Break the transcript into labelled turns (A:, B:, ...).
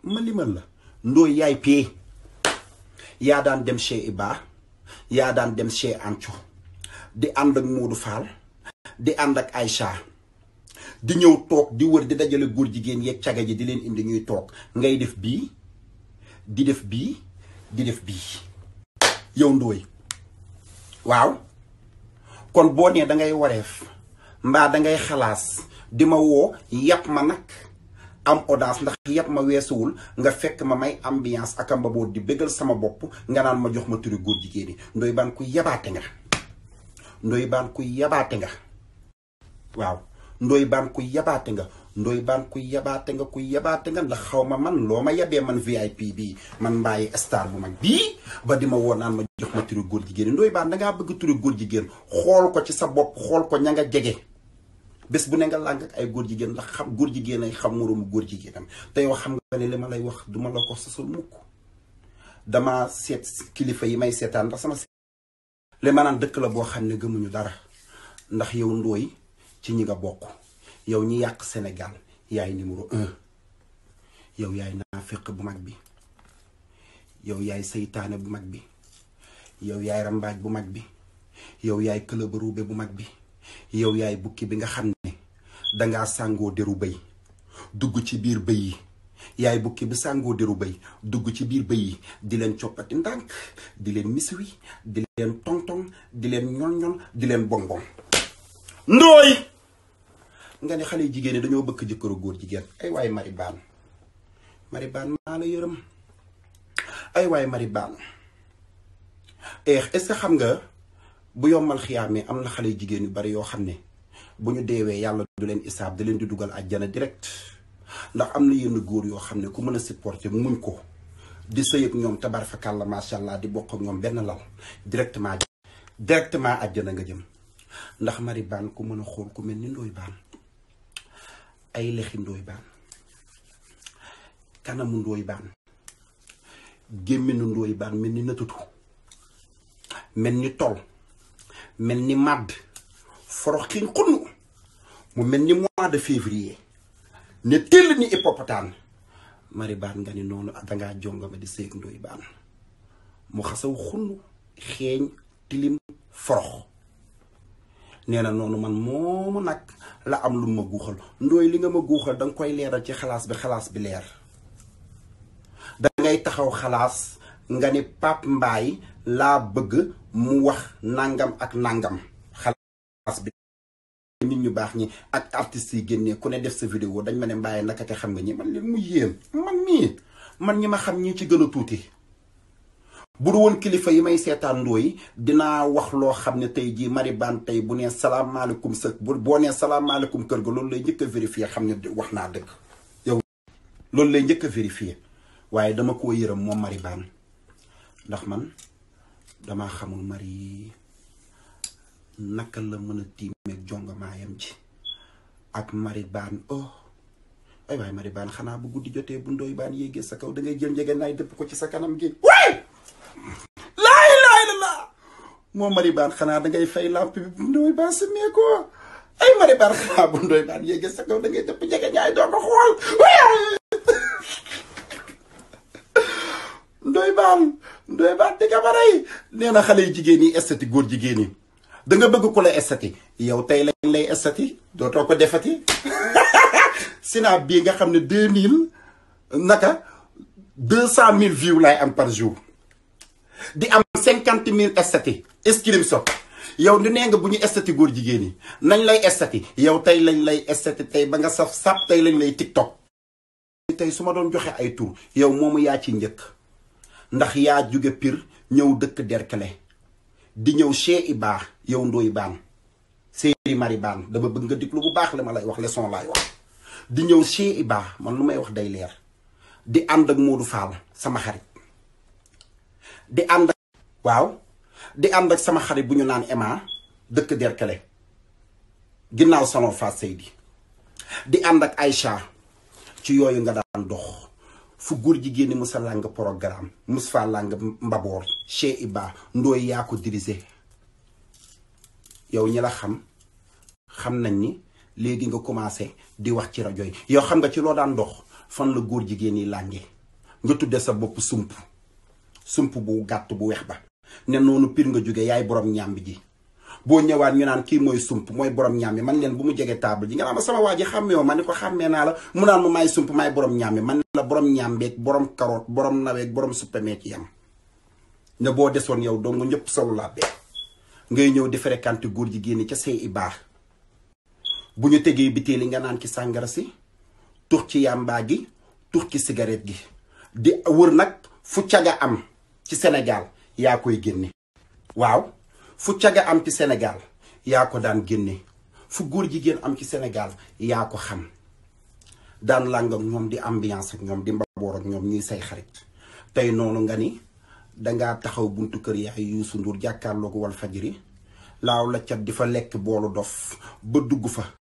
A: ma limal la ndooy yaay pee yaa daan dem chez Iba yaa daan dem chez Anco di ànd ak Modou Fall di ànd ak Aïcha di ñëw toog di wër di dajale góor jigéen yeeg caga ji di leen indi ñuy toog ngay def bii di def bii di def bii yow ndooy waaw kon boo nee da ngay wareef mbaa da ngay xalaas di ma woo yàpp ma nag am audace ndax yàpp ma weesuwul nga fekk ma may ambiance ak amba boo di bëggal sama bopp nga naan ma jox ma turi góor jigéen yi ndoy baan ku yabaate nga ndoy baan ku yabaate nga waaw ndoy baan ku yabaate nga ndoy baan ku yabaate nga ku yabaate nga ndax xaw ma man loo ma yabee man VIP bii man mbaayi star bu mag bii ba di ma woo naan ma jox ma turi góor jigéen yi ndoy baan dangaa bëgg turi góor jigéen xool ko ci sa bopp xool ko ña nga jege bés bu ne nga làng ak ay góor jigéen ndax xam góor jigéen ay xam moroomu góor jigéenam te yow xam nga ne li ma lay wax duma la ko sasul mukk dama seet kilifa yi may seetaan ndax sama li ma naan dëkk la boo xam ne gëmuñu dara ndax yow ndooy ci ñi nga bokk yow ñi yàq Sénégal yaay numéro un yow yaay naaféq bu mag bi yow yaay seytaane bu mag bi yow yaay rambaaj bu mag bi yow yaay këlëbaruube bu mag bi yow yaay bukki bi nga xam ne dangaa sàngoo deru bëy dugg ci biir bëy yi yaay bukki bi sàngoo deru bëy dugg ci biir bëy yi di leen coppati ndànk di leen misiwi di leen tong-tong di leen ñol-ñol di leen bonbon ndooy nga ne xale jigéen ñi dañoo bëgg jëkkëru góor jigéen ay waay mari baan mari baan maa la yërëm ay waay mari baan est-ce que xam nga bu yombal xiyaamee am na xale jigéen yu bari yoo xam ne bu ñu deewee yàlla du leen isaab da leen di dugal àjjana direct ndax am na yenn góor yoo xam ne ku mën a supporter muñ ko di sëy ak ñoom tabarfakàlla macha allah di bokk ak ñoom benn lal directement directement àjjana nga jëm ndax mari baan ku mën a xool ku mel ni ndooy baan ay lexi ndooy baan kanamu ndooy baan gémminu ndooy baan mel ni nëtutu mel ni tol mel ni màdd forox xiñ xunn mu mel ni mois de février ne tell ni hippopotame mari baan nga ni noonu dangaa jongama di seeg ndoy baan mu xasaw xunn xeeñ tilim forox nee na noonu man moomu nag la am lu ma guuxal ndooy li nga ma guuxal danga koy leeral ci xalaas bi xalaas bi leer dangay taxaw xalaas nga ni Pape Mbaye laa bëgg mu wax nangam ak nangam xalaas bi nit ñu baax ñi ak artistes yi génnee ku ne def sa vidéo dañ ma ne Mbaye naka te xam nga ñi man leen mu yéem man mii man ñi ma xam ñi ci gën a tuuti bu du woon kilifa yi may seetaan ndooy dinaa wax loo xam ne tey jii mari baan tey bu nee salaamaaleykum sa bu boo nee salaamaaleykum kër ga loolu lay njëkk a vérifier xam ne wax naa dëgg yow loolu lay njëkk a vérifier waaye dama koo yërëm moom mari baan ndax man damaa xamul mari naka la mën a tiimeeg jongamaayam ci ak mari baan oh ay waay mari baan xanaa bu guddi jotee bu ndooy baan yéegee sa kaw da ngay jël njege naay dëpp ko ci sa kanam gi waay laay laay la laa moo mari baan xanaa da ngay fay lamp bi bu ndooy baan sa mee ko ay mari baan xanaa bu ndooy baan yéegee sa kaw da ngay dëpp njege naay doo ko xool waay ndoy baan ndoy baan di gabaray nee na xale yu jigéen yi estati góor jigéen yi da nga bëgg ku la estati yow tey lañ lay estati dootoo ko defati sinaa bii nga xam ne deux mille naka deux cent mille views laay am par jour di am cinquante mille estati screenshot yow di nee nga bu ñu estati góor jigéen yi nañ lay estati yow tey lañ lay estati tey ba nga saf sap tey lañ lay tiktok tey su ma doon joxe ay tur yow moomu yaa ci njëkk ndax yaa jóge pir ñëw dëkk derkale di ñëw chez Iba yow ndooy baan séeri mari baan dama bëgg nga déglu bu baax li ma lay wax leçon laay wax di ñëw chez Iba man lu may wax day leer di ànd ak Modou Fall sama xarit di ànd ak waaw di ànd ak sama xarit bu ñu naan Emma dëkk derkale ginnaaw salon Fass Seydi di ànd ak Aïcha ci yooyu nga daan dox fu góor jigéen ñi musa làng programme mus faa làng mbaboor chez Iba ndooy yaa ko dirigé yow ñi la xam xam nañ ni léegi nga commencé di wax ci rajo yi yow xam nga ci loo daan dox fan la góor jigéen yi lànge nga tudde sa bopp sump sump bu gàtt bu weex ba ne noonu pir nga jóge yaay borom ñàmbi ji boo ñëwaat ñu naan kii mooy sump mooy borom ñàmbi man leen bu mu jege table ji nga naan ma sama waa ji xàmmee ma ma ne ko xàmmee naa la mu naan ma maay sump maay borom ñàmbi man la borom ñàmbeeg borom karoot borom naweeg borom suppameeg ci yam ne boo desoon yow dong ñëpp solo laa bee ngay ñëw di fréquenté góor jigéen ca say i baax bu ñu tegee bitéeli nga naan ci sàngara si tux ci yàmbaa gi tux ci cigarette gi di wër nag fu caga am ci Sénégal yaa koy génne waaw fu caga am ci Sénégal yaa ko daan génne fu góor jigéen am ci Sénégal yaa ko xam daan làng ak ñoom di ambiance ak ñoom di mbaboor ak ñoom ñuy say xarit tey noonu nga ni dangaa taxaw buntu kër yaay Youssou Ndour jàkkaarloo ko wal fajiri laaw la cat di fa lekk boolu dof ba dugg fa